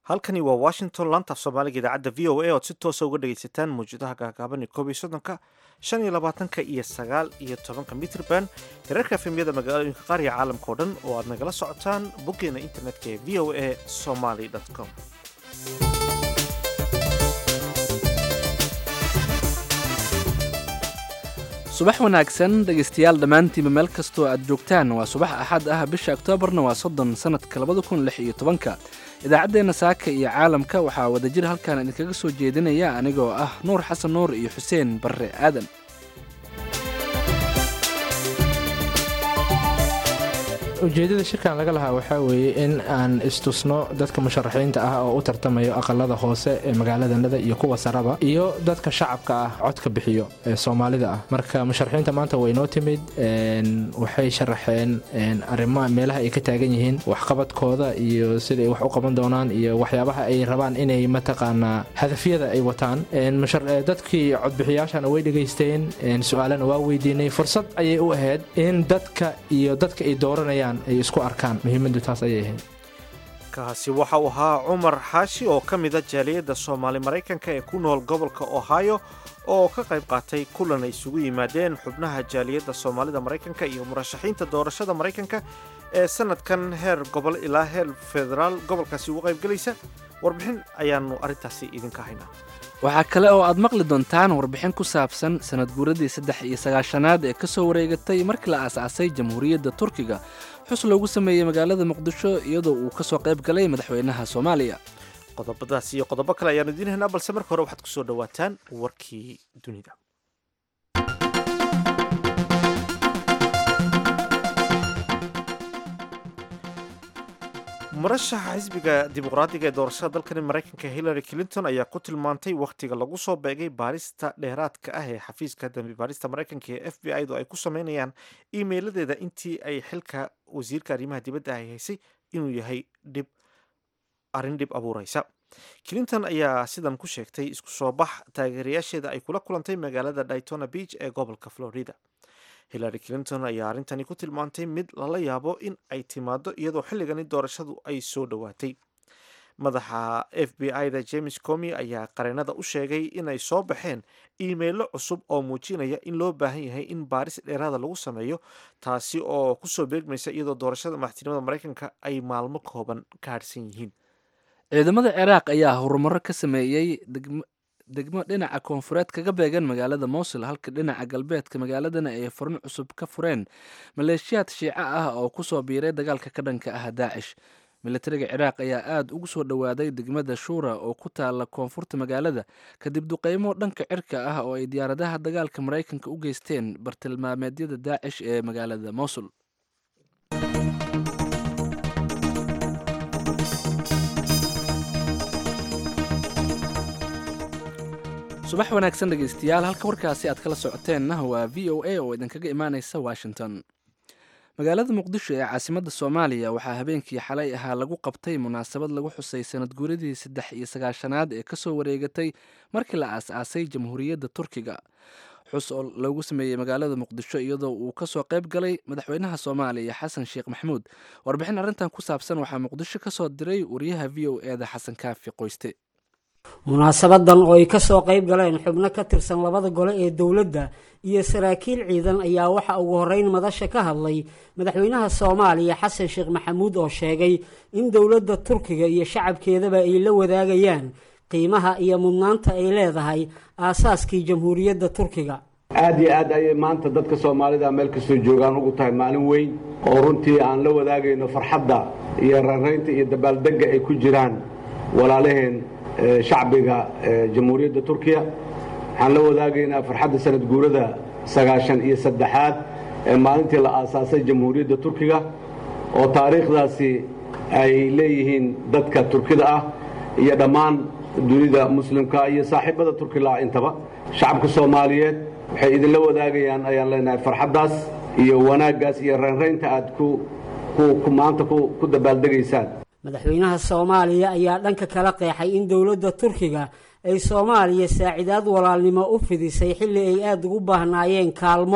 halkani waa washington laanta af soomaaliga idaacadda v o a oad si toosa uga dhagaysataan mawjadaha gaagaaban ee koob iyo soddonka shan iyo labaatanka iyo sagaal iyo tobanka mitrban herarka efemyada magaalooyinka qaar iyo caalamka oo dhan oo aad nagala socotaan boggeena internetka ee v o a somaly com subax wanaagsan dhegaystayaal dhammaantiinba meel kastoo aad joogtaan waa subax axad ah bisha oktoobarna waa soddon sannadka labada kun lix iyo tobanka idaacaddeenna saaka iyo caalamka waxaa wadajir halkan idinkaga soo jeedinaya anigoo ah nuur xasan nuur iyo xuseen barre aadan ujeedada shirkan laga lahaa waxaa weeye in aan istusno dadka musharaxiinta ah oo u tartamayo aqalada hoose ee magaaladanada iyo kuwa saraba iyo dadka shacabka ah codka bixiyo ee soomaalida ah marka musharaxiinta maanta way noo timid waxay sharaxeen arrimaha meelaha ay ka taagan yihiin waxqabadkooda iyo siday wax u qaban doonaan iyo waxyaabaha ay rabaan inay mataqaanaa hadafyada ay wataan dadkii codbixiyaashana way dhegaysteen su-aalana waa weydiinay fursad ayay u ahayd in dadka iyo dadka ay dooranayaan ay isku arkaan muhiimadu taas ayay ahayd kaasi waxa uu ahaa cumar xaashi oo ka mida jaaliyadda soomaali maraykanka ee ku nool gobolka ohio oo ka qayb qaatay kulan ay isugu yimaadeen xubnaha jaaliyadda soomaalida maraykanka iyo murashaxiinta doorashada maraykanka ee sanadkan heer gobol ilaa heer federaal gobolkaasi uga qaybgelaysa warbixin ayaanu arrintaasi idinka haynaa waxaa kale oo aad maqli doontaan warbixin ku saabsan sanad guuradii saddex iyo sagaashanaad ee ka soo wareegatay markii la aasaasay jamhuuriyadda turkiga xus loogu sameeyey magaalada muqdisho iyadoo uu ka soo qayb galay madaxweynaha soomaaliya qodobadaas iyo qodobo kale ayaanu idiin haynaa balse marka hore waxaad ku soo dhowaataan warkii dunida murashaxa xisbiga dimuqraadiga ee doorashada dalkani maraykanka hillary clinton ayaa ku tilmaantay wakhtiga lagu soo beegay baarista dheeraadka ah ee xafiiska dambi baarista maraykanka ee f b i du ay ku sameynayaan iimeyladeeda intii ay xilka wasiirka arrimaha dibadda ay haysay inuu yahay dhib arrin dhib abuureysa clinton ayaa sidan ku sheegtay isku soo bax taageerayaasheeda ay kula kulantay magaalada daytona beach ee gobolka florida hillary clinton ayaa arrintani ku tilmaantay mid lala yaabo in ay timaado iyadoo xilligani doorashadu ay soo dhowaatay madaxa f b i da james comi ayaa qareenada u sheegay inay soo baxeen iimeilo cusub oo muujinaya in loo baahan yahay in baaris dheeraada lagu sameeyo taasi oo kusoo beegmaysa iyadoo doorashada madaxtinimada maraykanka ay maalmo kooban ka harhsan yihiin ciidamada ciraaq ayaa horumaro ka sameeyey degmo dhinaca koonfureed kaga beegan magaalada mowsul halka dhinaca galbeedka magaaladana ay furno cusub ka fureen maleeshiyaad shiico ah oo kusoo biiray dagaalka ka dhanka ah daacish militariga ciraaq ayaa aada ugu soo dhowaaday degmada shuura oo ku taala koonfurta magaalada kadib duqeymo dhanka cirka ah oo ay diyaaradaha dagaalka maraykanka u geysteen bartilmaameedyada daacish ee magaalada mowsul subax wanaagsan dhegaystayaal halka warkaasi aad kala socoteenna waa v o a oo idinkaga imaaneysa washington magaalada muqdisho ee caasimadda soomaaliya waxaa habeenkii xalay ahaa lagu qabtay munaasabad lagu xusay sanad guuradii saddex iyo sagaashanaad ee kasoo wareegatay markii la aas-aasay jamhuuriyadda turkiga xus oo loogu sameeyey magaalada muqdisho iyadoo uu kasoo qayb galay madaxweynaha soomaaliya xasan sheekh maxamuud warbixin arrintan ku saabsan waxaa muqdisho kasoo diray wariyaha v o e da xasan kaafi qoyste munaasabadan oo ay ka soo qayb galeen xubno ka tirsan labada gole ee dowladda iyo saraakiil ciidan ayaa waxa ugu horreyn madasha ka hadlay madaxweynaha soomaaliya xasan sheekh maxamuud oo sheegay in dowladda turkiga iyo shacabkeedaba ay la wadaagayaan qiimaha iyo mudnaanta ay leedahay aasaaskii jamhuuriyadda turkiga aad iyo aad ayay maanta dadka soomaalida meel kastoo joogaan ugu tahay maalin weyn oo runtii aan la wadaagayno farxadda iyo raraynta iyo dabaaldegga ay ku jiraan walaalaheen shacbiga jamhuuriyadda turkiya waxaan la wadaagaynaa farxadda sanad guurada sagaashan iyo saddexaad ee maalintii la aasaasay jamhuuriyadda turkiga oo taariikhdaasi ay leeyihiin dadka turkida ah iyo dhammaan dunida muslimka iyo saaxiibada turkila intaba shacabka soomaaliyeed waxay idinla wadaagayaan ayaan leenahay farxaddaas iyo wanaaggaas iyo raynraynta aad maanta ku dabaaldegaysaan madaxweynaha soomaaliya ayaa dhanka kala qeexay in dowladda turkiga ay soomaaliya saacidaad walaalnimo u fidisay xilli ay aada ugu baahnaayeen kaalmo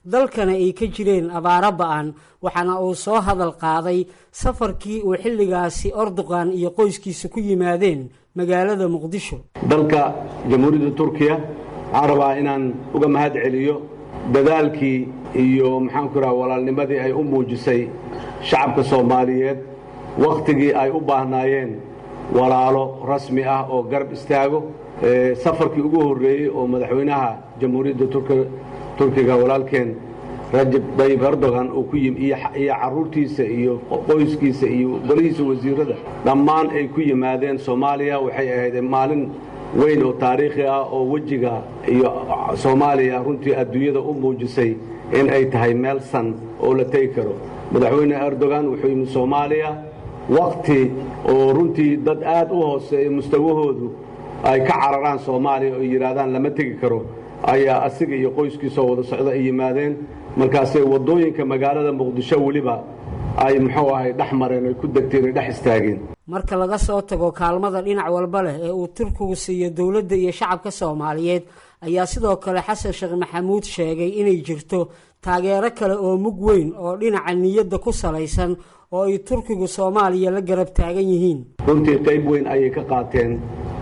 dalkana ay ka jireen abaaro ba-an waxaana uu soo hadal qaaday safarkii uu xilligaasi ordoqan iyo qoyskiisa ku yimaadeen magaalada muqdisho dalka jamhuuriyadda turkiya waxaan rabaa inaan uga mahad celiyo dadaalkii iyo maxaanku raha walaalnimadii ay u muujisay shacabka soomaaliyeed wakhtigii ay u baahnaayeen walaalo rasmi ah oo garab istaago safarkii ugu horreeyey oo madaxweynaha jamhuuriyadda turkiga walaalkeen rajab dayib erdogan uu ku yimi iyo carruurtiisa iyo qoyskiisa iyo golihiisa wasiirada dhammaan ay ku yimaadeen soomaaliya waxay ahayd maalin weyn oo taariikhi ah oo wejiga iyo soomaaliya runtii adduunyada u muujisay in ay tahay meel san oo la tegi karo madaxweyne erdogan wuxuu yimi soomaaliya wakhti oo runtii dad aad u hooseeya mustawahoodu ay ka cararaan soomaaliya oo yidhaahdaan lama tegi karo ayaa asiga iyo qoyskiisoo wada socda ay yimaadeen markaasay waddooyinka magaalada muqdisho weliba ay muxuu ahay dhex mareen ay ku degteen ay dhex istaageen marka laga soo tago kaalmada dhinac walba leh ee uu turkigu siiyo dowladda iyo shacabka soomaaliyeed ayaa sidoo kale xasan sheekh maxamuud sheegay inay jirto taageero kale oo mug weyn oo dhinaca niyadda ku salaysan oo ay turkigu soomaaliya la garab taagan yihiin runtii qayb weyn ayay ka qaateen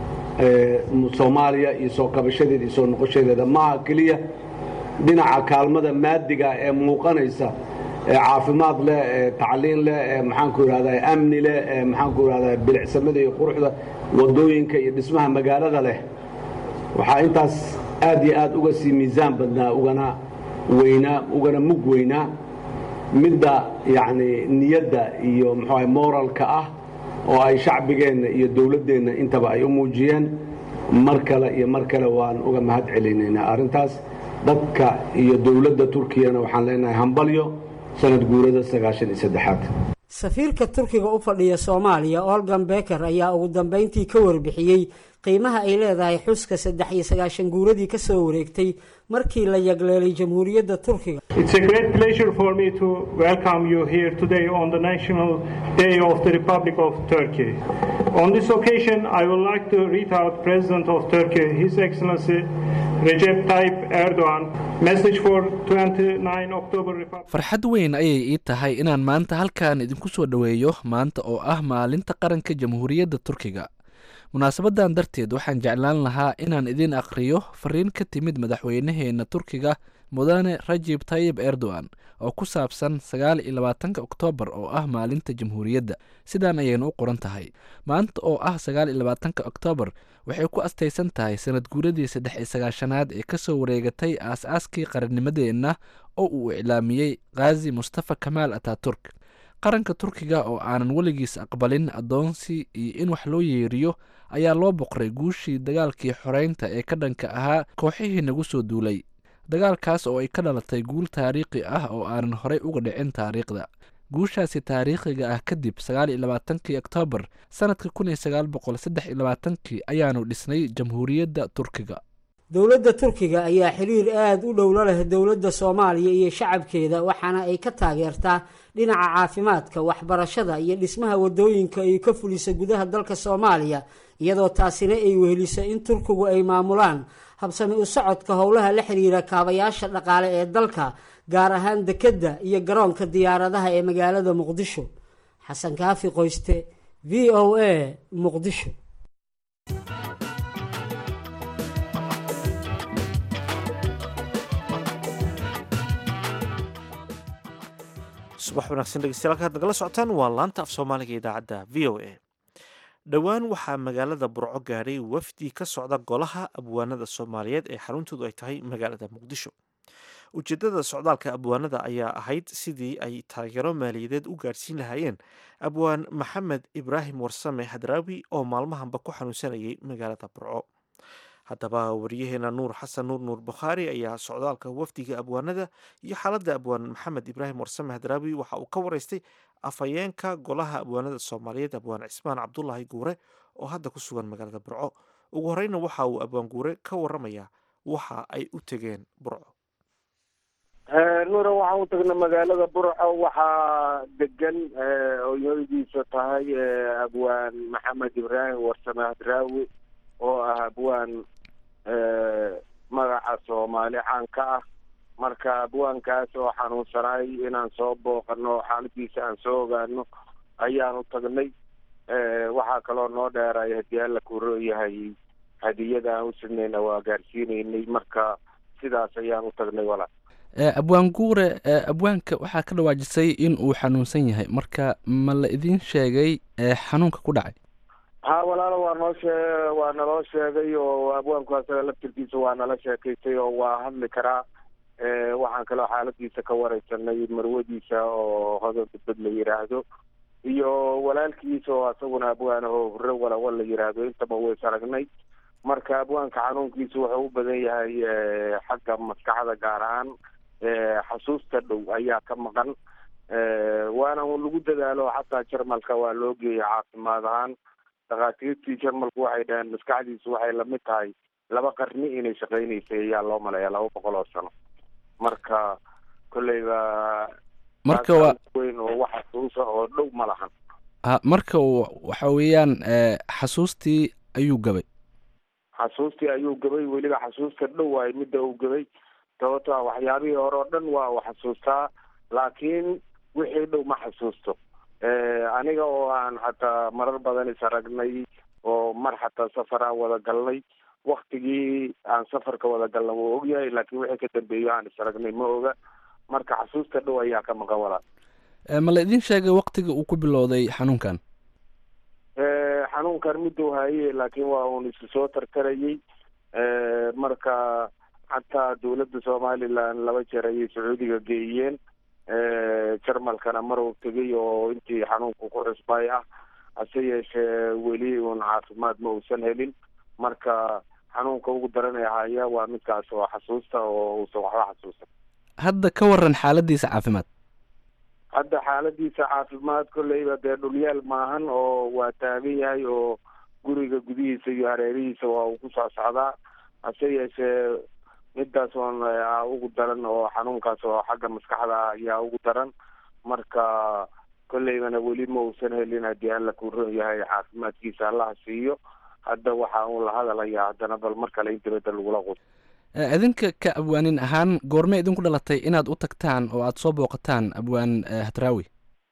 soomaaliya iyo soo kabashadeeda iyo soo noqoshadeeda maaha keliya dhinaca kaalmada maadiga ee muuqanaysa ee caafimaad leh ee tacliin leh ee maxaanku idhahdaa amni leh ee maxaanku idhahdaa bilicsamada iyo quruxda waddooyinka iyo dhismaha magaalada leh waxaa intaas aad iyo aad uga sii miisaan badnaa ugana weynaa ugana mug weynaa midda yacni niyadda iyo muxuuaha moralka ah oo ay shacbigeenna iyo dowladdeenna intaba ay u muujiyeen mar kale iyo mar kale waan uga mahad celinaynaa arrintaas dadka iyo dowladda turkiyana waxaan leenahay hambalyo sanad guurada sagaashan iyo saddexaad safiirka turkiga u fadhiya soomaaliya olgan beker ayaa ugu dambeyntii ka warbixiyey qiimaha ay leedahay xuska saddex iyo sagaashan guuradii ka soo wareegtay markii la yagleelay jamhuuriyadda turkiga It's a great pleasure for me to welcome you here today on the National Day of the Republic of Turkey. On this occasion, I would like to read out President of Turkey, His Excellency Recep Tayyip Erdogan, message for 29 October Republic. farxad weyn ayay ii tahay inaan maanta halkan idinku soo dhoweeyo maanta oo ah maalinta qaranka jamhuuriyadda turkiga munaasabadan darteed waxaan jeclaan lahaa inaan idiin akhriyo fariin ka timid madaxweynaheena turkiga mudane rajib tayib erdogan oo ku saabsan sagaal iyo labaatanka oktoobar oo ah maalinta jamhuuriyadda sidaan ayayna u qoran tahay maanta oo ah sagaal iyo labaatanka oktoobar waxay ku astaysan tahay sanad guuradii saddex iyo sagaashanaad ee kasoo wareegatay aas-aaskii qarannimadeenna oo uu iclaamiyey khazi mustafa kamaal ataturk qaranka turkiga oo aanan weligiis aqbalin addoonsi iyo in wax loo yeeriyo ayaa loo boqray guushii dagaalkii xoreynta ee ka dhanka ahaa kooxihii nagu soo duulay dagaalkaas oo ay ka dhalatay guul taariikhi ah oo aanan horey uga dhicin taariikhda guushaasi taariikhiga ah kadib sagaal iyo labaatankii oktoobar sanadka kun iyo sagaal boqol saddex iyo labaatankii ayaanu dhisnay jamhuuriyadda turkiga dowladda turkiga ayaa xiriir aada u dhow la leh dowladda soomaaliya iyo shacabkeeda waxaana ay ka taageertaa dhinaca caafimaadka waxbarashada iyo dhismaha wadooyinka ay ka fulisa gudaha dalka soomaaliya iyadoo taasina ay weheliso in turkigu ay maamulaan habsami u socodka howlaha la xiriira kaabayaasha dhaqaale ee dalka gaar ahaan dekedda iyo garoonka diyaaradaha ee magaalada muqdisho xasan kaafi qoyste v o a muqdisho subax wanaagsan dhegeystayaal halkaad nagala socotaan waa laanta af soomaaliga idaacadda v o a dhowaan waxaa magaalada burco gaadhay wafdi ka socda golaha abwaanada soomaaliyeed ee xaruntoodu ay tahay magaalada muqdisho ujeedada socdaalka abwaanada ayaa ahayd sidii ay taageero maaliyadeed u gaadhsiin lahaayeen abwaan maxamed ibraahim warsame hadraawi oo maalmahanba ku xanuunsanayay magaalada burco haddaba wariyaheena nuur xasan nuur nuur bukhaari ayaa socdaalka wafdiga abwaanada iyo xaaladda abwaan maxamed ibraahim warsame hadraawi waxa uu ka waraystay afhayeenka golaha abwaanada soomaaliyeed abwaan cismaan cabdulaahi guure oo hadda ku sugan magaalada burco ugu horeyna waxa uu abwaan guure ka waramayaa waxa ay u tegeen burco nuura waxaan u tagnay magaalada burco waxaa degan oyadiisa tahay abwaan maxamed ibraahim warsame hadraawi oo ah abwaan magaca soomaali caan ka ah marka abwaankaas oo xanuunsanaay inaan soo booqano xaaladiisa aan soo ogaano ayaanu tagnay waxaa kaloo noo dheeray haddii alla kuro yahay hadiyada aan u sidnayna waa gaarsiinaynay marka sidaas ayaan u tagnay walaal abwaan guure abwaanka waxaa ka dhawaajisay in uu xanuunsan yahay marka ma la idin sheegay xanuunka ku dhacay ha walaalo waa noo shee waa naloo sheegay oo abwaanku asaga laftirkiisa waa nala sheekaystay oo waa hadli karaa waxaan kaloo xaaladiisa ka wareysanay marwadiisa oo hodan badbad la yiraahdo iyo walaalkiisa oo asaguna abwaan oo hore walawa la yiraahdo intaba ways aragnay marka abwaanka xanuunkiisa wuxuu u badan yahay xagga maskaxda gaar ahaan xasuusta dhow ayaa ka maqan waana lagu dadaalo xataa jarmalka waa loo geeyay caafimaad ahaan dhakhaatiirtii jarmalku waxay dhaheen maskaxdiisu waxay lamid tahay laba qarni inay shaqeynaysay ayaa loo maleeya laba boqol oo sano marka kolleyba marka waa weyn oo wax xasuusa oo dhow ma lahan ha marka waxa weeyaan xasuustii ayuu gabay xasuustii ayuu gabay weliba xasuusta dhow waay midda uu gabay sababto a waxyaabihii hore oo dhan waa uu xasuustaa laakiin wixii dhow ma xasuusto aniga oo aan xataa marar badan is aragnay oo mar xataa safar aan wada galnay waktigii aan safarka wada galna wuu ogyahay laakiin wixii ka dambeeyo aan is aragnay ma oga marka xasuusta dhow ayaa ka maqan walaal ma la idin sheegay waktiga uu ku bilowday xanuunkan xanuunkan miduu haye laakiin waa uun isu soo tartarayay marka xataa dawladda somaliland laba jeer ayay sacuudiga geeyeen jarmalkana mar uu tegay oo intii xanuunku ku cusbay ah hase yeeshee weli uun caafimaad ma uusan helin marka xanuunka ugu daranay haya waa midkaas oo xasuusta oo uusan waxba xasuusan hadda ka waran xaaladiisa caafimaad hadda xaaladiisa caafimaad kolleyba dee dhulyaal maahan oo waa taagan yahay oo guriga gudihiisa iyo hareerihiisa waa uu ku soo socdaa hase yeeshee midaas oon ugu daran oo xanuunkaas oo xagga maskaxda ah ayaa ugu daran marka kolleybana weli ma uusan helin haddii alla kuu ron yahay caafimaadkiisa allaha siiyo hadda waxa uun la hadalaya haddana bal mar kale in dibadda lagula qud idinka ka abwaanin ahaan goorme idinku dhalatay inaad u tagtaan oo aad soo booqataan abwaan hadraawi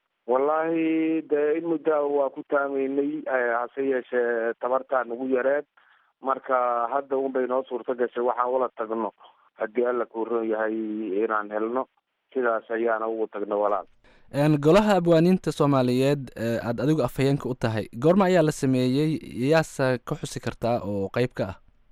wallaahi dee in muddaa waa ku taamaynay hase yeeshee tabartaa nagu yareed marka hadda un bay noo suurto gashay waxaan ula tagno haddii alla kuu ron yahay inaan helno sidaas ayaana ugu tagno walaal golaha abwaaniinta soomaaliyeed aada adigu afhayeenka u tahay goorma ayaa la sameeyey yaasa ka xusi kartaa oo qeyb ka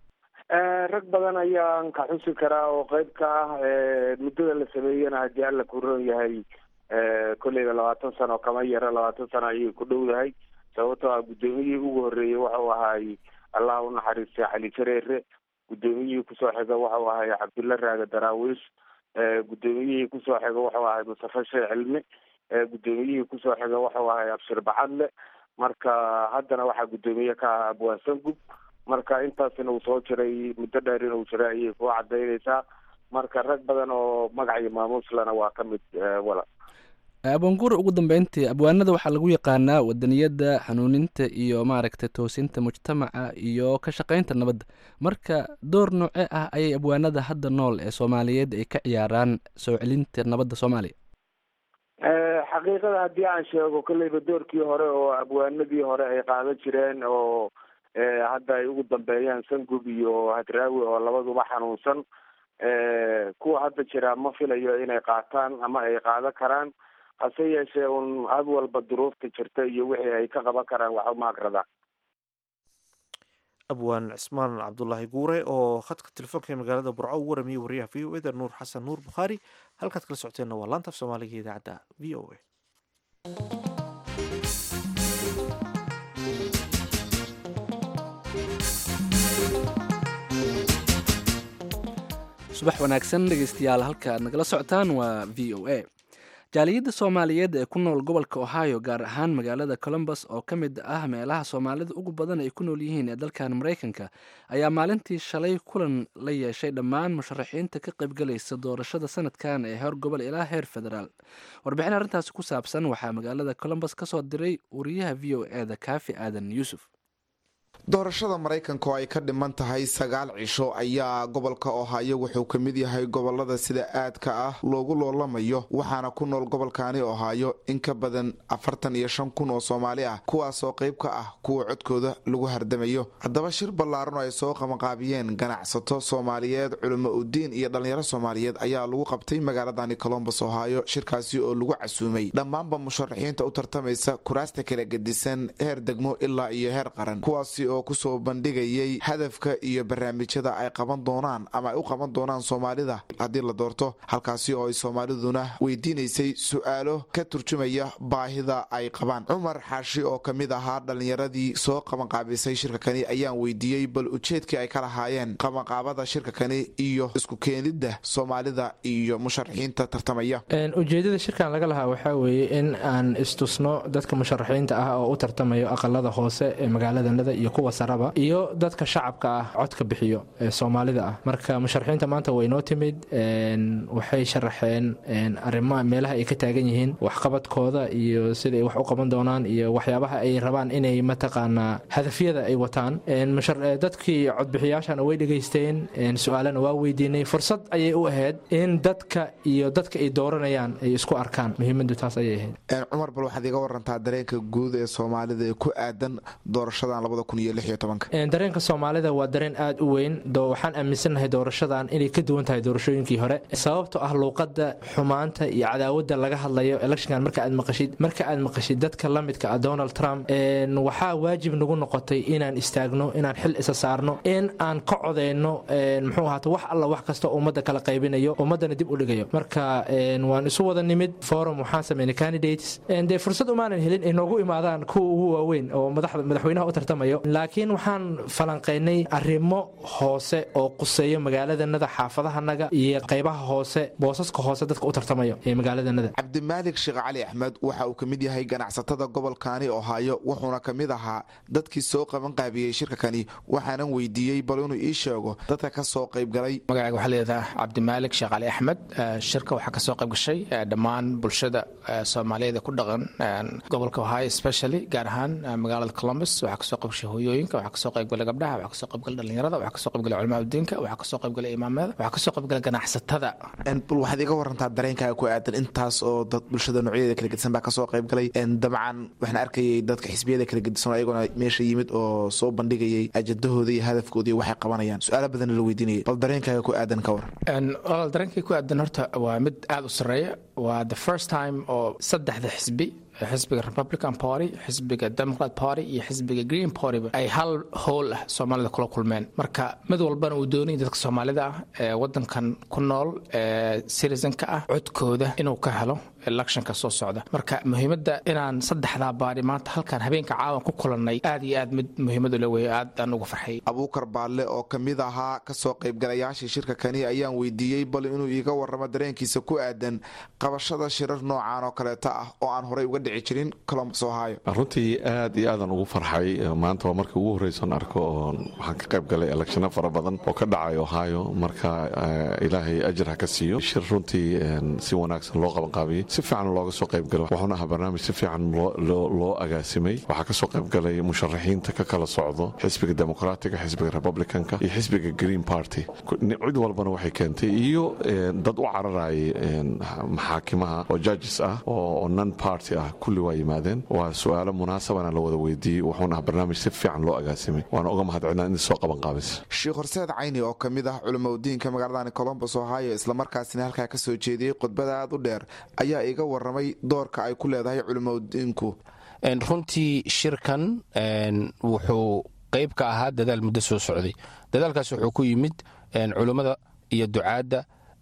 ah rag badan ayaan ka xusi karaa oo qeyb ka ah muddada la sameeyena haddii alla kuu ron yahay kolleyba labaatan sano kama yaro labaatan sano ayay ku dhowdahay sababtoo ah guddoomiyihii ugu horreeyey wuxuu ahaay allah u naxariistay cali jareere guddoomiyihii kusoo xiga wuxuu ahay cabdulla raaga daraawiish guddoomiyihii kusoo xiga wuxuu ahay mustafa sheekh cilmi guddoomiyihii kusoo xiga wuxuu ahay abshir bacadle marka haddana waxaa guddoomiye ka ah abwaan sangub marka intaasina uu soo jiray muddo dheer inuu jiray ayay ku cadaynaysaa marka rag badan oo magac iyo maamuuslana waa ka mid wala abwaanguure ugu dambeyntii abwaanada waxaa lagu yaqaanaa wadaniyadda hanuuninta iyo maaragtay toosinta mujtamaca iyo ka shaqeynta nabadda marka door nooce ah ayay abwaanada hadda nool ee soomaaliyeed ay ka ciyaaraan soo celinta nabadda soomaaliya xaqiiqada haddii aan sheego kolleyba doorkii hore oo abwaanadii hore ay qaadan jireen oo hadda ay ugu dambeeyaan sangub iyo hadraawi oo labaduba xanuunsan kuwa hadda jira ma filayo inay qaataan ama ay qaadan karaan hase yeeshee un had walba duruufta jirta iyo wixii ay ka qaban karaan wax uma agradaan abwaan cismaan cabdulaahi guure oo khadka telefoonka ee magaalada burco u waramiyey wariyaha v o eda nuur xasan nuur bukhaari halkaad kala socoteenna waa laanta af soomaaliga idaacadda v o a subax wanaagsan dhegeystayaal halka aad nagala socotaan waa v o a jaaliyadda soomaaliyeed ee ku nool gobolka ohio gaar ahaan magaalada colombus oo ka mid ah meelaha soomaalida ugu badan ay ku nool yihiin ee dalkan maraykanka ayaa maalintii shalay kulan la yeeshay dhammaan musharaxiinta ka qaybgalaysa doorashada sanadkan ee heer gobol ilaa heer federaal warbixin arrintaasi ku saabsan waxaa magaalada colombus ka soo diray wariyaha v o e da kaafi aadan yuusuf doorashada maraykanka oo ay ka dhiman tahay sagaal cisho ayaa gobolka ohaayo wuxuu ka mid yahay gobolada sida aadka ah loogu loolamayo waxaana ku nool gobolkaani ohaayo in ka badan afartan iyo shan kun oo soomaali ah kuwaasoo qayb ka ah kuwa codkooda lagu hardamayo haddaba shir ballaaran oo ay soo qabanqaabiyeen ganacsato soomaaliyeed culimo udiin iyo dhallinyaro soomaaliyeed ayaa lagu qabtay magaaladani colombos ohaayo shirkaasi oo lagu casuumay dhammaanba musharaxiinta u tartamaysa kuraasta kala gedisan heer degmo ilaa iyo heer qaran kuwaasi oo kusoo bandhigayay hadafka iyo barnaamijyada ay qaban doonaan ama ay u qaban doonaan soomaalida haddii la doorto halkaasi oo ay soomaaliduna weydiinaysay su-aalo ka turjumaya baahida ay qabaan cumar xaashi oo ka mid ahaa dhallinyaradii soo qabanqaabisay shirka kani ayaan weydiiyey bal ujeedkii ay ka lahaayeen qabanqaabada shirka kani iyo isku keenidda soomaalida iyo musharaxiinta tartamaya ujeedada shirkan laga lahaa waxaa weeye in aan istusno dadka musharaxiinta ah oo u tartamayo aqalada hoose ee magaaladanada iyo kuwa saraba iyo dadka shacabka ah codka bixiyo ee soomaalida ah marka musharaxiinta maanta way noo timid waxay sharaxeen arrimaha meelaha ay ka taagan yihiin waxqabadkooda iyo sida ay wax u qaban doonaan iyo waxyaabaha ay rabaan inay mataqaanaa hadafyada ay wataan dadkii codbixiyaashana way dhegaysteen su-aalana waa weydiinay fursad ayay u ahayd in dadka iyo dadka ay dooranayaan ay isku arkaan muhiimadu taas ayay ahayd cumar bal waxaad iga warantaa dareenka guud ee soomaalida ee ku aadan doorashadan dareenka soomaalida waa dareen aad u weyn waxaan aaminsannahay doorashadan inay ka duwan tahay doorashooyinkii hore sababto ah luuqada xumaanta iyo cadaawada laga hadlayo electionkan marka aad maqashid marka aad maqashid dadka la midka ah donald trump waxaa waajib nagu noqotay inaan istaagno inaan xil isa saarno in aan ka codeyno muxuu ahaata wax alla wax kasta ummadda kala qaybinayo ummaddana dib u dhigayo marka waan isu wada nimid forum waxaan sameynay candidates dee fursad umaanan helin ay noogu imaadaan kuwa ugu waaweyn oo madaxweynaha u tartamayo laakiin waxaan falanqaynay arrimo hoose oo quseeyo magaaladanada xaafadahanaga iyo qaybaha hoose boosaska hoose dadka u tartamayo ee magaaladanada cabdimaalik sheekh cali axmed waxa uu ka mid yahay ganacsatada gobolkaani ohaayo wuxuuna ka mid ahaa dadkii soo qabanqaabiyey shirka kani waxaanan weydiiyey bal inuu ii sheego dadka ka soo qaybgalay magacayga waxaa leedaha cabdimaalik sheekh cali axmed shirka waxaa ka soo qayb gashay dhammaan bulshada soomaaliyeed ee ku dhaqan gobolka ohaayo especially gaar ahaan magaalada columbus waxaa kasoo qayb gashay hooyooyinka waxaa kasoo qaybgalay gabdhaha waxaa kasoo qaybgalay dhalinyarada waxaa kasoo qaybgalay culamaa udiinka waxaa kasoo qaybgalay imaamada waxaa kasoo qaybgalay ganacsatada bal waxaad iga warantaa dareenkaaga ku aadan intaas oo dad bulshada noocyadeeda kala gedisan baa kasoo qaybgalay dabcan waxaan arkayay dadka xisbiyada kala gedisan oo ayaguna meesha yimid oo soo bandhigayay ajadahooda iyo hadafkooda iyo waxay qabanayaan su-aalo badanna la weydiinayay bal dareenkaaga ku aadan ka waran walaal dareenkay ku aadan horta waa mid aada u sarreeya waa the first time oo saddexda xisbi xisbiga republican party xisbiga democrat party iyo xisbiga green partyba ay hal howl ah soomaalida kula kulmeen marka mid walbana uu doonayay dadka soomaalida ah ee wadankan ku nool ee citizenka ah codkooda inuu ka helo electionka soo socda marka muhiimadda inaan saddexdaa baari maanta halkan habeenka caawan ku kulannay aad iyo aad mid muhiimadu le weeye aad aan ugu farxay abuukar baalle oo ka mid ahaa kasoo qaybgalayaashii shirka kani ayaan weydiiyey bal inuu iiga waramo dareenkiisa ku aadan qabashada shirar noocaan oo kaleeta ah oo aan horey uga dhici jirin colombus ohio runtii aad iyo aadaan ugu farxay maanta waa markii ugu horreysan arko oo waxaan ka qayb galay electiono fara badan oo ka dhacay ohio marka ilaahay ajir ha ka siiyo shir runtii si wanaagsan loo qabanqaabiyey si fiican looga soo qaybgalo wuxuuna ahaa barnaamij si fiican loo agaasimay waxaa kasoo qaybgalay musharaxiinta ka kala socdo xisbiga demoqraatiga xisbiga republicanka iyo xisbiga green party cid walbana waxay keentay iyo dad u cararayay maxaakimaha oo judges ah oo non party ah kulli waa yimaadeen waa su-aalo munaasabana la wada weydiiyey wuxuuna ahaa barnaamij si fiican loo agaasimay waana uga mahadcelnaa in soo qabanqaabis sheekh horseed cayni oo ka mid ah culimaudiinka magaaladani colombus ohio islamarkaasina halkaa ka soo jeediyey khudbada aad u dheer ayaa iga waramay doorka ay ku leedahay culimaudiinku runtii shirkan wuxuu qayb ka ahaa dadaal muddo soo socday dadaalkaas wuxuu ku yimid culummada iyo ducaadda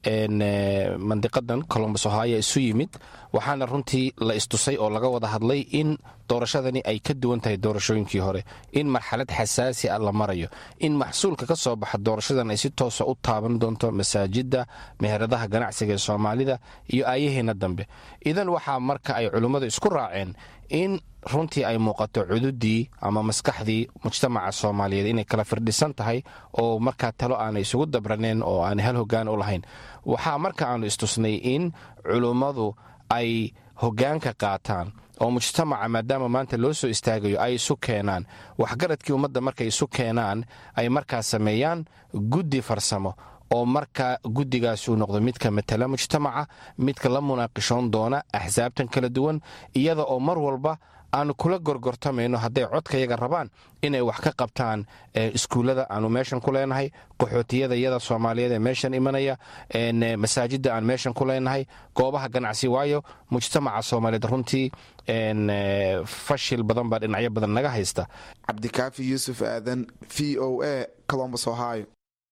mandiqadan colombus ohio isu yimid waxaana runtii la istusay oo laga wada hadlay in doorashadani ay ka duwan tahay doorashooyinkii hore in marxalad xasaasi ah la marayo in maxsuulka ka soo baxa doorashadan ay si toosa u taaban doonto masaajidda meheradaha ganacsiga ee soomaalida iyo aayaheenna dambe idan waxaa marka ay culummadu isku raaceen in runtii ay muuqato cududii ama maskaxdii mujtamaca soomaaliyeed inay kala firdhisan tahay oo markaa talo aanay isugu dabraneen oo aanay hal hogaan u lahayn waxaa marka aanu istusnay in culummadu ay hogaanka qaataan oo mujtamaca maadaama maanta loo soo istaagayo ay isu keenaan waxgaradkii ummadda markay isu keenaan ay markaas sameeyaan guddi farsamo oo marka guddigaas uu noqdo midka matala mujtamaca midka la munaaqishoon doona axsaabtan kala duwan iyada oo mar walba aanu kula gorgortamayno hadday codkayaga rabaan inay wax ka qabtaan iskuullada aanu meeshan ku leenahay qaxootiyada iyada soomaaliyeed ee meeshan imanaya masaajidda aan meeshan ku leenahay goobaha ganacsi waayo mujtamaca soomaaliyeed runtii fashil badan baa dhinacyo badan naga haysta cabdikaafi yuusuf aadan v o a colombus ohio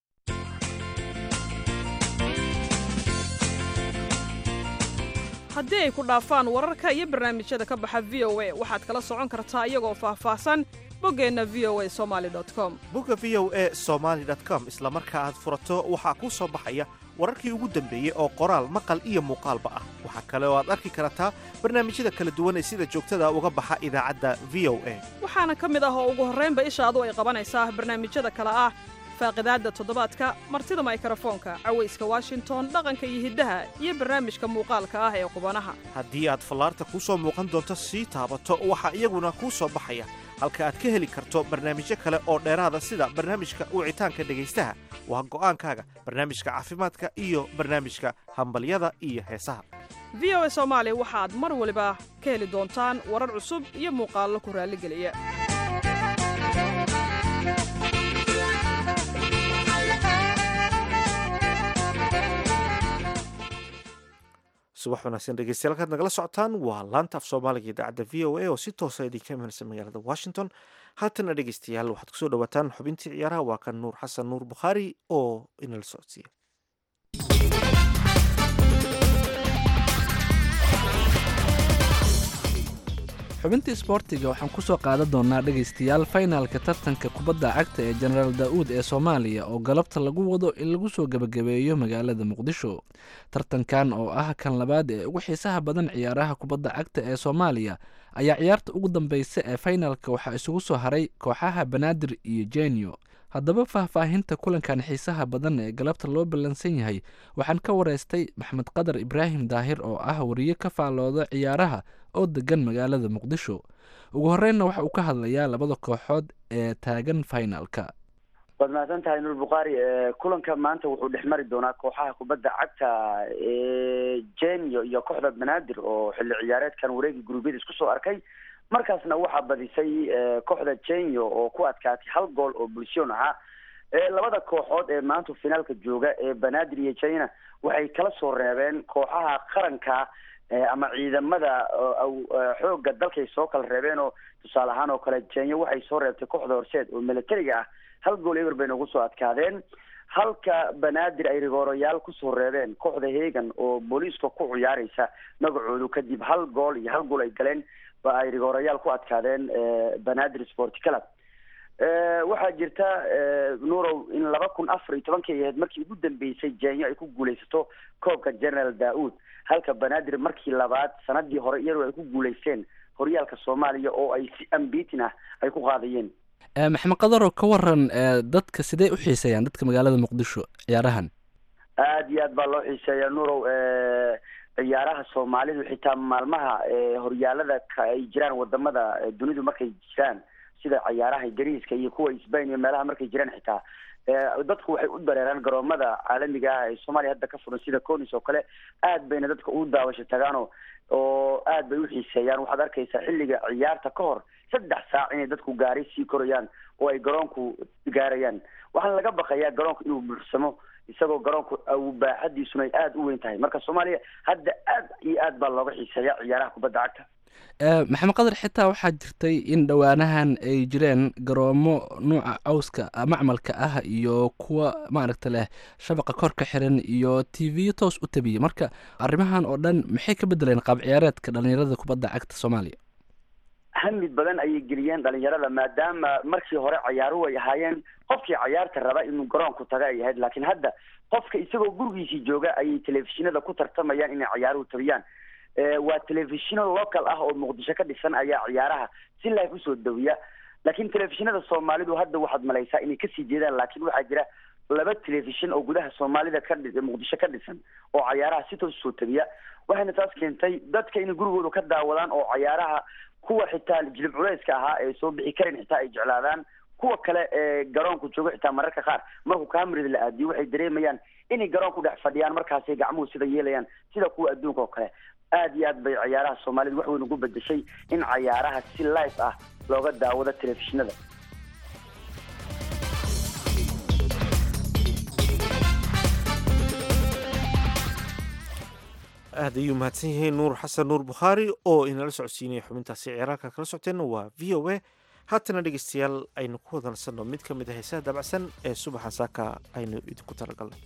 haddii ay ku dhaafaan wararka iyo barnaamijyada ka baxa v o a waxaad kala socon kartaa iyagoo faahfaahsan boggeenna v o a somali com bogga v o a somaali com isla marka aad furato waxaa kuu soo baxaya wararkii ugu dambeeyey oo qoraal maqal iyo muuqaalba ah waxaa kale oo aad arki kartaa barnaamijyada kala duwan ee sida joogtada uga baxa idaacadda v o a waxaana ka mid ah oo ugu horraynba ishaadu ay qabanaysaa barnaamijyada kale ah faaqidaadda toddobaadka martida maykarafoonka cawayska washington dhaqanka iyo hiddaha iyo barnaamijka muuqaalka ah ee qubanaha haddii aad fallaarta kuu soo muuqan doonto sii taabato waxaa iyaguna kuu soo baxaya halka aad ka heli karto barnaamijyo kale oo dheeraada sida barnaamijka wicitaanka dhegaystaha waa go'aankaaga barnaamijka caafimaadka iyo barnaamijka hambalyada iyo heesaha v o a soomaali waxaad mar waliba ka heli doontaan warar cusub iyo muuqaallo ku raalligeliya subax wanaagsan dhegeystayaal kaad nagala socotaan waa laanta af soomaaliga idaacadda v o a oo si toosa idinka imanaysa magaalada washington haatana dhegeystayaal waxaad kusoo dhawaataan xubintii ciyaaraha waa kan nuur xasan nuur bukhaari oo inala socodsiiya xubintii isboortiga waxaan ku soo qaadan doonaa dhegaystayaal faynaalka tartanka kubadda cagta ee jenaraal daa'uud ee soomaaliya oo galabta lagu wado in lagu soo gebagabeeyo magaalada muqdisho tartankan oo ah kan labaad ee ugu xiisaha badan ciyaaraha kubadda cagta ee soomaaliya ayaa ciyaarta ugu dambeysa ee faynaalka waxaa isugu soo haray kooxaha banaadir iyo jenio haddaba faahfaahinta kulankan xiisaha badan ee galabta loo ballansan yahay waxaan ka wareystay maxmed qadar ibraahim daahir oo ah wariye ka faallooda ciyaaraha oo degan magaalada muqdisho ugu horeynna waxa uu ka hadlayaa labada kooxood ee taagan finalka waad mahadsan tahay nuur bukhaari kulanka maanta wuxuu dhex mari doonaa kooxaha kubadda cagta ee jenio iyo kooxda banaadir oo xilli ciyaareedkan wareegii guruubyada isku soo arkay markaasna waxaa badisay kooxda jenio oo ku adkaatay hal gool oo bulshoon ahaa labada kooxood ee maanta finaalka jooga ee banaadir iyo jina waxay kala soo reebeen kooxaha qaranka ama ciidamada xooga dalkay soo kala reebeen oo tusaale ahaan oo kale jenyo waxay soo reebtay kooxda horseed oo militariga ah hal gool eber bay nagu soo adkaadeen halka banaadir ay rigooroyaal kusoo reebeen kooxda hegan oo booliiska ku ciyaareysa magacoodu kadib hal gool iyo hal gool ay galeen ba ay rigoorayaal ku adkaadeen banaadir sport club waxaa jirta nuurow in laba kun afar iyo tobankii ahayd markii ugu dambeysay jenyo ay ku guuleysato koobka general daa'uud halka banaadir markii labaad sanadii hore iyadoo ay ku guuleysteen horyaalka soomaaliya oo ay si ambitin ah ay ku qaadayeen maxamed qadaroo ka waran dadka sidee u xiiseeyaan dadka magaalada muqdisho ciyaarahan aada iyo aad baa loo xiiseeyaa nuurow ciyaaraha soomaalidu xitaa maalmaha horyaalada ay jiraan wadamada dunidu markay jiraan sida ciyaaraha ingiriiska iyo kuwa sbain iyo meelaha markay jiraan xitaa dadku waxay u dareeraan garoomada caalamiga ah ee soomaaliya hadda ka furan sida conis oo kale aad bayna dadka u daawasho tagaano oo aad bay u xiiseeyaan waxaad arkaysaa xilliga ciyaarta ka hor saddex saac inay dadku gaaray sii korayaan oo ay garoonku gaarayaan waxaana laga baqayaa garoonku inuu buuxsamo isagoo garoonku baaxadiisuna ay aada u weyn tahay marka soomaaliya hadda aad iyo aad baa looga xiiseeya ciyaaraha kubadda cagta maxamed qadar xitaa waxaa jirtay in dhowaanahan ay jireen garoomo nuuca cawska macmalka ah iyo kuwa maaragta leh shabaqa kor ka xiran iyo t v toos u tabiyey marka arrimahan oo dhan maxay ka bedeleen qaab ciyaareedka dhalinyarada kubadda cagta soomaaliya hamid badan ayay geliyeen dhalinyarada maadaama markii hore ciyaaruhu ay ahaayeen qofkii cayaarta raba inuu garoonku taga ay ahayd laakiin hadda qofka isagoo gurigiisii jooga ayay telefishinada ku tartamayaan inay ciyaaruhu tabiyaan waa telefishino local ah oo muqdisho ka dhisan ayaa ciyaaraha si live usoo dawiya laakiin telefishinada soomaalidu hadda waxaad malaysaa inay kasii jeedaan laakiin waxaa jira laba telefishin oo gudaha soomaalida ka dhi muqdisho ka dhisan oo cayaaraha si toos usoo tegiya waxayna taas keentay dadka inay gurigooda ka daawadaan oo cayaaraha kuwa xitaa jilib culeyska ahaa ee soo bixi karin xitaa ay jeclaadaan kuwa kale ee garoonka jooga xitaa mararka qaar markuu kamerada la aadiyo waxay dareemayaan inay garoonku dhex fadhiyaan markaasay gacmuhu sida yeelayaan sida kuwa adduunka oo kale aad iyo aad bay cayaaraha soomaalida wax weyn ugu bedeshay in cayaaraha si live ah looga daawado telefishinada aad ayuu mahadsan yahay nuur xasan nuur bukhaari oo inala socodsiinaya xubintaasi ciyaaraalka kala socoteenna waa v o a haatana dhegeystayaal aynu ku wadansanno mid ka mid a heesaha dabacsan ee subaxa saaka aynu idinku talagalnay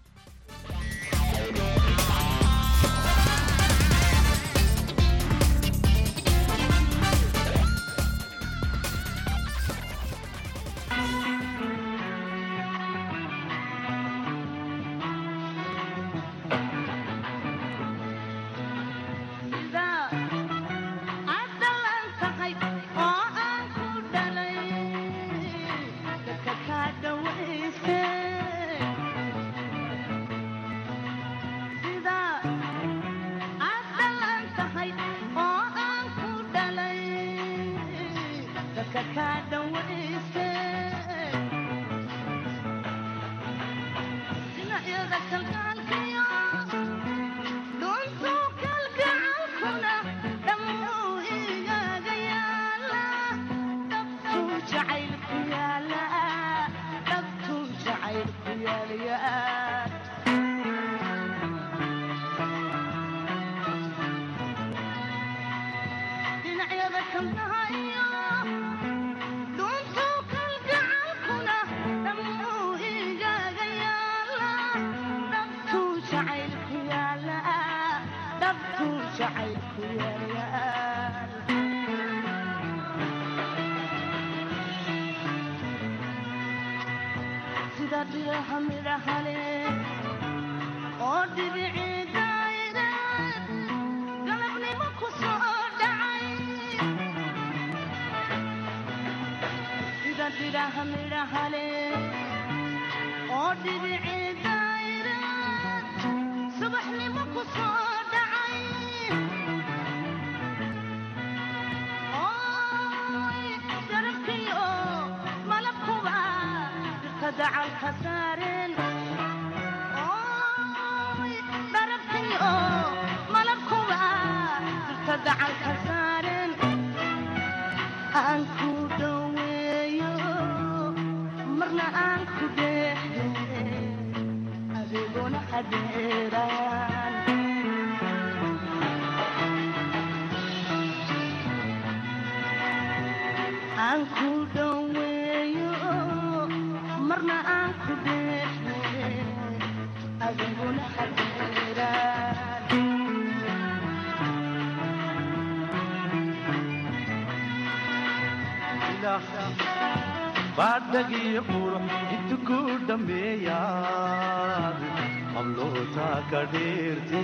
baadhagiyo qurux intu ku dhammeeyaad hablootaa ka dheerte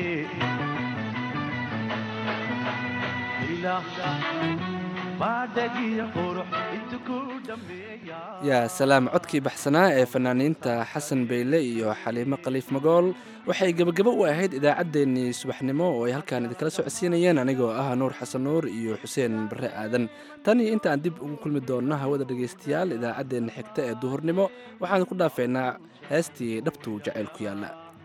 baadhagiyo qurux intu ku dhammeeyaad yaa salaam codkii baxsanaa ee fanaaniinta xasan beyle iyo xaliimo khaliif magool waxay gebagabo u ahayd idaacaddeenii subaxnimo oo ay halkaan idinkala socodsiinayeen anigoo ah nuur xasan nuur iyo xuseen barre aadan tan iyo intaan dib ugu kulmi doonno hawada dhegaystayaal idaacaddeenna xigta ee duhurnimo waxaan ku dhaafeynaa heestii dhabtuu jacayl ku yaalla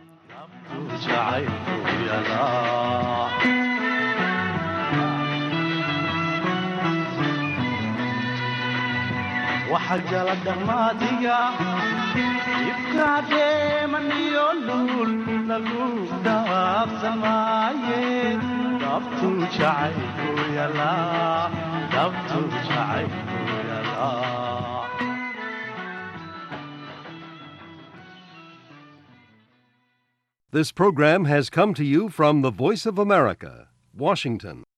waxa jala dhammaadiga ibkaadeemaniyo luul lagu dhaafsamaaye dhabtu jacaylku yalaa dhabtu jacaylku yalaa This program has come to you from the Voice of America, Washington.